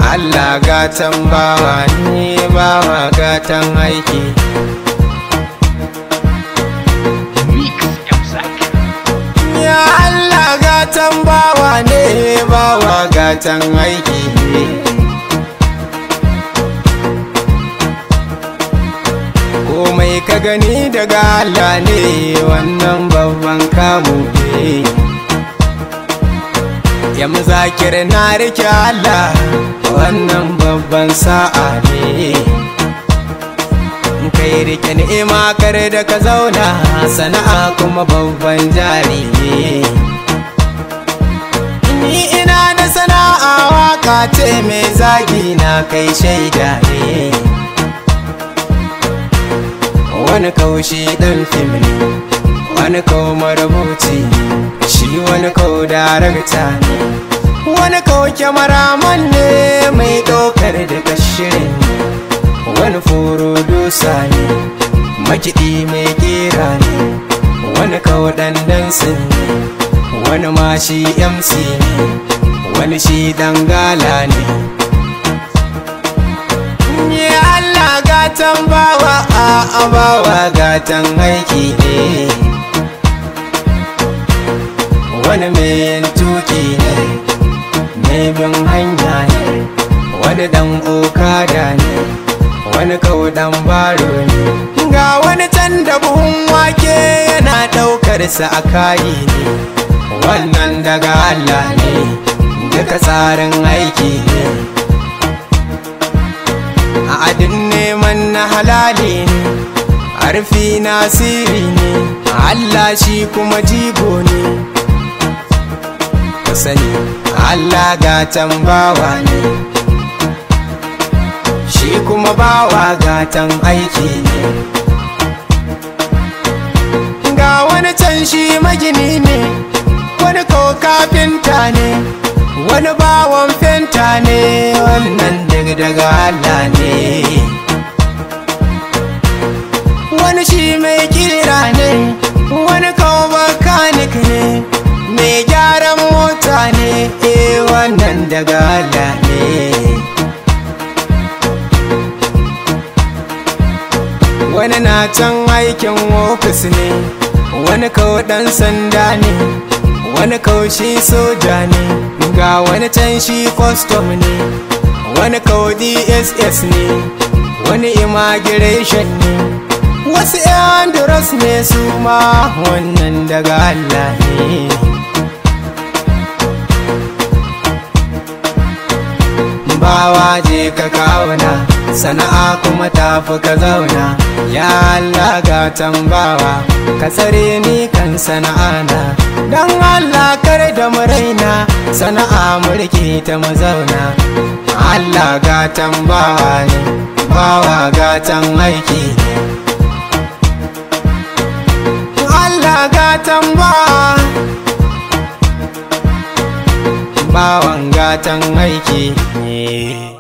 Allah gatan bawa ne bawa gatan aiki Ya Allah gatan bawa ne bawa gatan aiki komai ka gani daga Allah ne wannan babban kamu ne ya muzakir na rike Allah wannan babban sa'a ne kai rike ni'ima kare da ka zauna sana'a kuma babban jari ne ni ina da sana'a waka ce mai zagi na kai shaida ne wani kaushi dan fim ne wani kawo marubuci shi wani kawo darakta ne wani kawo kyamaraman ne mai ɗaukar da shirin wani furo dusa ne makiɗi mai kera ne wani kawo dandansin ne wani ma shi mc ne wani shi dangala ne Ya Allah gatan bawa a bawa gatan aiki ne wani mai yin tuki ne mai bin hanya ne wani dan okada ne wani kaudan baro ne ga wani can da buhun wake yana daukar sa a kayi ne wannan daga Allah ne duka tsarin aiki ne a adin neman na halali ne harfi nasiri ne Allah shi kuma jigo ne ku sani Allah gatan bawa ne shi kuma bawa gatan aiki ne ga wani can shi magini ne wani ko kafinta ne wani bawan fenta ne wannan daga daga Allah ne wani shi mai kira ne wani kawo makanik ne mai gyaran mota ne eh wannan daga Allah ne wani na can aikin ofis ne wani kawo dan sanda ne wani kawo shi soja ne ga wani can shi custom ne wani kawo dss ne wani immigration ne wasu yan duros ne su ma wannan daga Allah ne bawa je ka kauna sana'a kuma tafi ka zauna ya Allah ga tambawa ka tsare ni kan sana'ana don Allah kar da muraina sana'a mulki ta mazauna Allah ga tambawa ne bawa gatan aiki ne Allah gatan bawa bawan gatan aiki ne